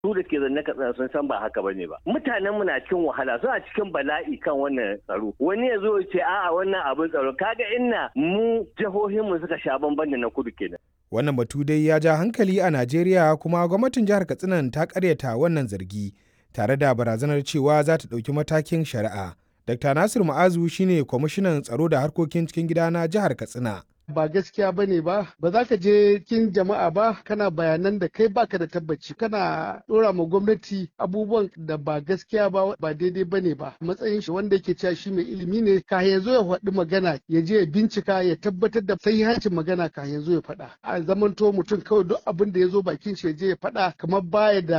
su da ke zanne katsina sun san ba haka bane ba mutanen mu na cikin wahala suna cikin bala'i kan wannan tsaro wani ya zo ya ce a'a wannan abin tsaro kaga inna mu jihohin mu suka sha bamban da na kudu kenan Wannan batu dai ya ja hankali a Najeriya kuma gwamnatin jihar Katsina ta karyata wannan zargi tare da barazanar cewa za ta ɗauki matakin shari'a. Dr. Nasir Ma'azu shine kwamishinan tsaro da harkokin cikin gida na jihar Katsina. ba gaskiya ba ne ba ba za ka je kin jama'a ba kana bayanan da kai baka da tabbaci kana dora ma gwamnati abubuwan da ba gaskiya ba ba daidai ba ne ba matsayin shi wanda yake cewa shi mai ilimi ne ka ya zo ya faɗi magana ya je ya bincika ya tabbatar da sahihancin magana ka ya zo ya faɗa a zamanto mutum kawai duk abin da ya zo bakin shi ya je ya faɗa kamar baya da